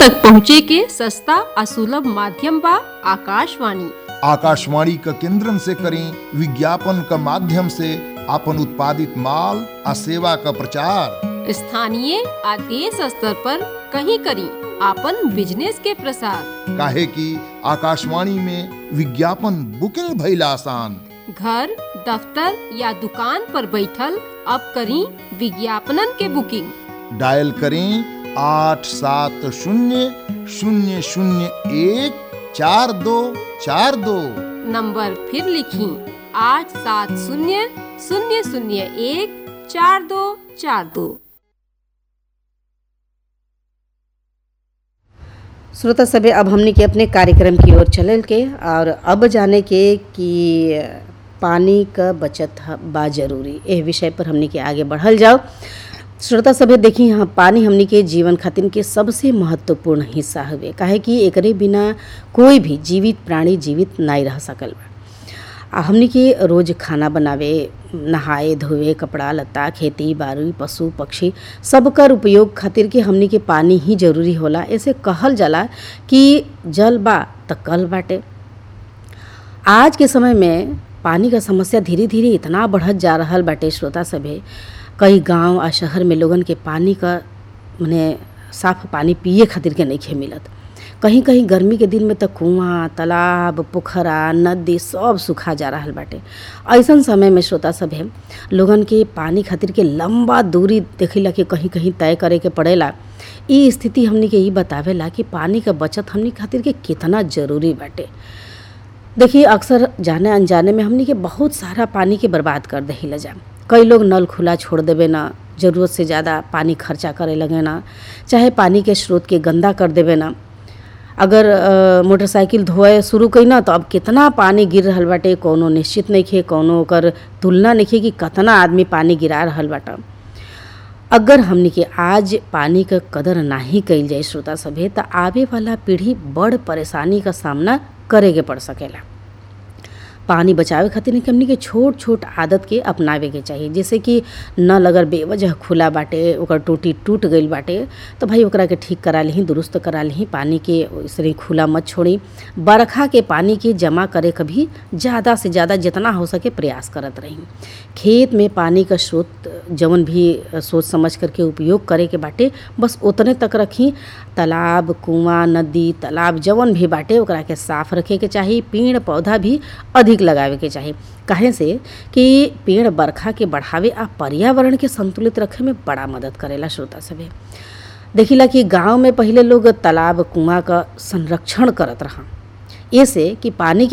तक पहुँचे के सस्ता आ सुलभ माध्यम बा आकाशवाणी आकाशवाणी क केंद्रन से करें विज्ञापन क माध्यम से आपन उत्पादित माल आ सेवा क प्रचार स्थानीय आ देश स्तर पर कहीं करी आपन बिजनेस के प्रसार काहे कि आकाशवाणी में विज्ञापन बुकिंग भइल आसान घर दफ्तर या दुकान पर बैठल अब करी विज्ञापनन के बुकिंग डायल करें आठ सात शून्य शून्य शून्य एक चार दो चार दो नंबर फिर लिखी आठ सात शून्य शून्य शून्य एक चार दो चार दो श्रोता सभे अब हमने के अपने कार्यक्रम की ओर चलल के और अब जाने के कि पानी क बचत ह- बा जरूरी एह विषय पर हमने के आगे बढ़ल जाओ श्रोता सभे देखी यहाँ पानी हमने के जीवन खातिर के सबसे महत्वपूर्ण हिस्सा हवे काहे कि एकरे बिना कोई भी जीवित प्राणी जीवित नहीं रह सकल बा आ हमनी के रोज खाना बनावे नहाए धोवे कपड़ा लत्ता खेती बाड़ी पशु पक्षी सबकर उपयोग खातिर के हमनी के पानी ही जरूरी होला ऐसे कहल जाला कि जल बा त कल बाटे आज के समय में पानी का समस्या धीरे धीरे इतना बढ़त जा रहल बाटे श्रोता सभे कई गांव आ शहर में लोगन के पानी का मने साफ पानी पिए खातिर के नइखे मिलत कहीं कहीं गर्मी के दिन में त कुआं तालाब पोखरा नदी सब सुखा जा रहल बाटे ऐसन समय में श्रोता सभे लोगन के पानी खातिर के लंबा दूरी देखेला कि कहीं कहीं तय करे के पड़ेला ई स्थिति हमनी के ई बतावेला कि पानी का बचत हमनी खातिर के कितना जरूरी बाटे देखिए अक्सर जाने अनजाने में हमनी के बहुत सारा पानी के बर्बाद कर दहिला जा कई लोग नल खुला छोड़ देवे ना ज़रूरत से ज़्यादा पानी खर्चा करे लगे ना चाहे पानी के स्रोत के गंदा कर देवे ना अगर अ, मोटरसाइकिल धोए शुरू कई ना तो अब कितना पानी गिर रहल बाटे कौनो निश्चित नहीं खे कौनो ओकर तुलना नहीं खे कि कितना आदमी पानी गिरा रहल बाटा अगर हमनी के आज पानी क कदर नाही कइल जाए श्रोता सभे त आवे वाला पीढ़ी बड़ परेशानी का सामना करे के पड़ सकेला पानी बचावे खातिर नहीं हमनी के छोट छोट आदत के अपनावे के चाहिए जैसे कि नल अगर बेवजह खुला बाटे ओकर टूटी टूट गईल बाटे तो भाई ओकरा के ठीक करा लिही दुरुस्त करा लिही पानी के इसरे खुला मत छोड़ी बरखा के पानी के जमा करे के भी ज़्यादा से ज़्यादा जितना हो सके प्रयास करत रही खेत में पानी का स्रोत जवन भी सोच समझ करके उपयोग करे के बाटे बस उतने तक रखी तालाब कुआं नदी तालाब जवन भी बाटे ओकरा के साफ रखे के चाही पेड़ पौधा भी अधिक लगावे के चाही काहे से कि पेड़ बरखा के बढ़ावे आ पर्यावरण के संतुलित रखे में बड़ा मदद करेला श्रोता सभे देखिला कि गांव में पहिले लोग तालाब कुआं का संरक्षण करत रहा ऐसे कि पानी के